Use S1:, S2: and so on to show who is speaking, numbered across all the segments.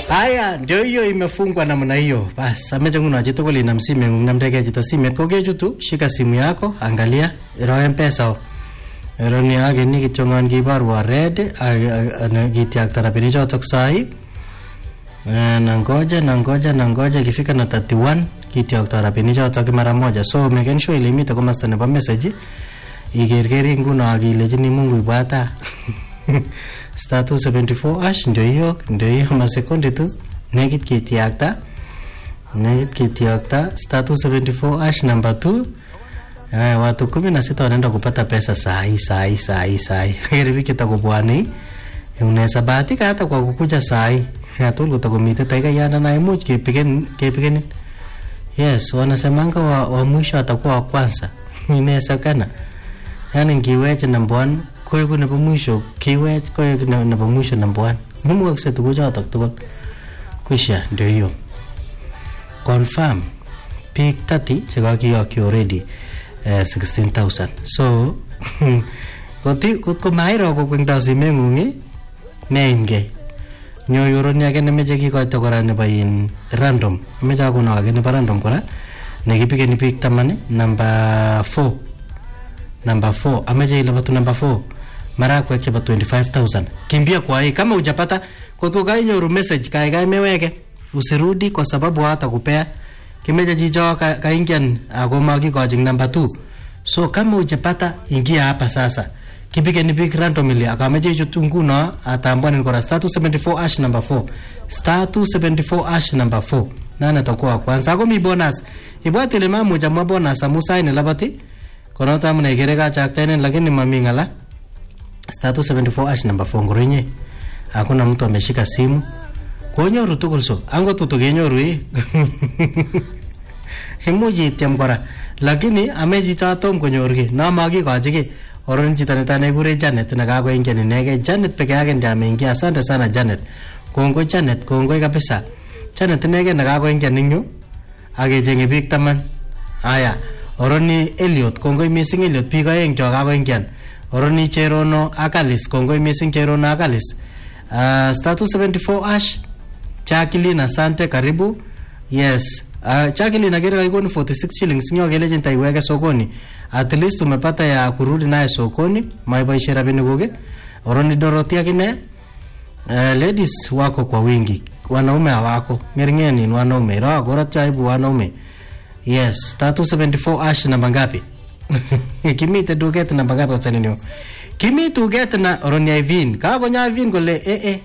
S1: Haya, ndio hiyo imefungwa namna hiyo. Bas, amecha nguno chitugul inam simeng'ung namdege chito simet kokechutu, shika simu yako, angalia, iro mpesa o. Iro ni age ni kichongan kibarwa red, kitiakta rabini chotok sahi. Eh, nangoja nangoja nangoja ikifika na 31 kitiakta rabini chotok mara moja. So making sure ile imite komasta nebo message ikerkeri nguno akilechini Mungu ibwata. star 274 ash ndio hiyo ndio hiyo masekundi tu nekit kitiakta nekit kitiakta star 274 ash number 2 Eh, watu kumi na sita wanaenda kupata pesa saa hii saa hii saa hii saa hii kiriviki takubwani unaweza bahatika hata kwa kukuja saa hii atul kutakumite taiga yana na imuch kepigen kepigenin yes wanasemanga wa, wa mwisho atakuwa wa kwanza inawezekana yani ngiweche number one koeku nebo mwisho kiwech koek ne- nebo mwisho number one mumukakse tukuchotok tugul kwisha ndio hiyo confirm biik 30 chekakiyokyi already eh, 16000 so koti- kot ko mairo kokwengtoi simeng'ung neimgei nyoyoroni age nemeche kikoito kora nebo in random ameche akono age nebo random kora nekipikeni biik taman namba 4 namba 4 ameche ilapatu namba 4 marakwek chebo 25000 kimbia kwa hii kama hujapata kotko kainyoru message kaikai meweke usirudi kwa sababu hata kupea kimeche chicho ka- kaingian ako makikochin namba 2 so kama hujapata ingia hapa sasa kipigeni big randomly akameche ichut nguno atambwanin kora star 274 ash number 4 star 274 ash number 4 nane atakuwa wa kwanza ako mi bonus ibwat ile mamuch amwa bonus amu saini labati konoto amune ikere kachaktainen lakini mami ng'ala star 274 ash number 4 ngurinye hakuna mtu ameshika simu konyoru tugul so angot tutu kenyoru ii imuch ityem kora lakini ame chito atom konyor ki no makikochi ki oron chito neta nekure Janet nekakoingian inegei Janet peke yake ndiye ameingia asante sana Janet kongoi Janet kongoi kabisa Janet inegei nekakoingian ing yu akechenge biik taman haya oroni Elliot kongoi missing Elliot biik aeng cho kakoingian oroni Cherono ak Alice kongoi missing Cherono ak Alice uh, star 274 ash Jacqueline asante karibu yes uh, Jacqueline agere kaikoni 46 shillings nyo kelechin taiweke sokoni at least umepata ya kurudi naye sokoni maiboishe rabinik kuke oroni Dorothy akine uh, ladies wako kwa wingi wanaume hawako ng'ering'enin wanaume ro koratyo aibu wanaume yes star 274 ash namba ngapi kimite duket namba ngapi kosaninio kimi duket na oroni Ivin kakonya Ivin kole eh eh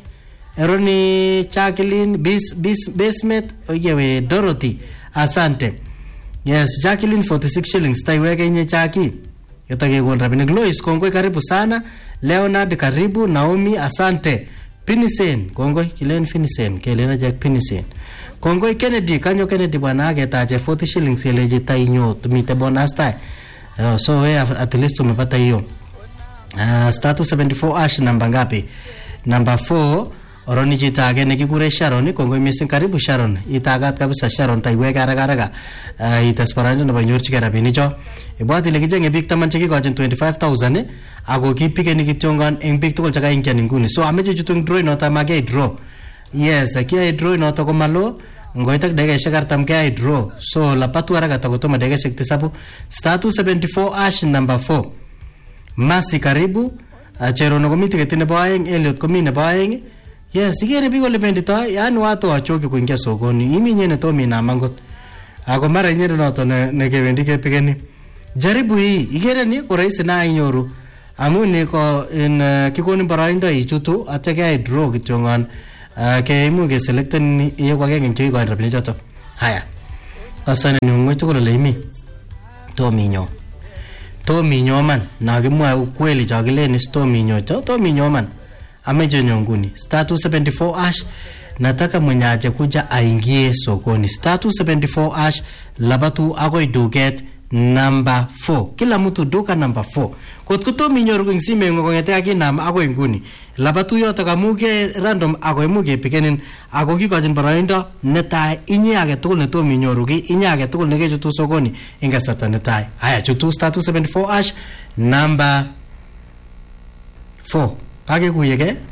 S1: Eroni Jacqueline bis, bis, Basement oyewe Dorothy asante yes Jacqueline 46 shillings taiweke inye Jackie yotakekon rabinik Lois kongoi karibu sana Leonard karibu Naomi asante Pinisen kongoi kilen Pinisen kelen ajak Pinisen kongoi Kennedy kanyo Kennedy bwana aketache 40 shillings keleji tainyo tumite bonus tai uh, so we at least umepata hiyo uh, status 74 ash namba ngapi namba 4 oroni chito age nekikure Sharon kongoi missing karibu Sharon itagat kabisa Sharon taiweke haraka haraka uh, ites baraindo nebo inyorchigei rabinicho ibwat ile kichenge biik taman chekikochin 25000 eh, ako kipikeni kityongon eng biik tugul chekaingian inguni so ameche chutu eng draw inoto amakiyai draw yes kiyai draw inoto komalo ngoit ak dakikaishek artam keyai draw so lapatu haraka takotomo dakikaishek tisabu star 274 ash number 4 Masi karibu uh, Cherono komi tiketi nebo aeng Elliot komi nebo aeng yes ikere biik ole benditoi yani watu wachoki kuingia sokoni imi nyene tomi inam angot ako mara nyene noto ne- nekebendi kepigeni jaribu hii ikere ni ko rahisi na inyoru amu ni ko in uh, kikonin boroindo ichutu atya keyai draw kityongon uh, keimuch keselecten iyeku agenge eng chekikoin rabinik choto haya asane ni ng'weny tugul ole imi tominyo tominyo man nakimwae ukweli chokilen is tominyo cho tominyo man ameche nyo nguni star 274 ash nataka mwenye aje kuja aingie sokoni star 274 ash labatu akoi duket namba 4 kila mtu duka namba 4 kot ko tom inyoru eng simeng'ung kong'ete akinam akoi nguni labatu yotok amu ke random ako imuch kepikenin ako kikochin boroindo netai inye age tugul netom inyoru ki inye age tugul nekechutu sokoni eng kasarta netai haya chutu star 274 ash namba 4 kakekuyeke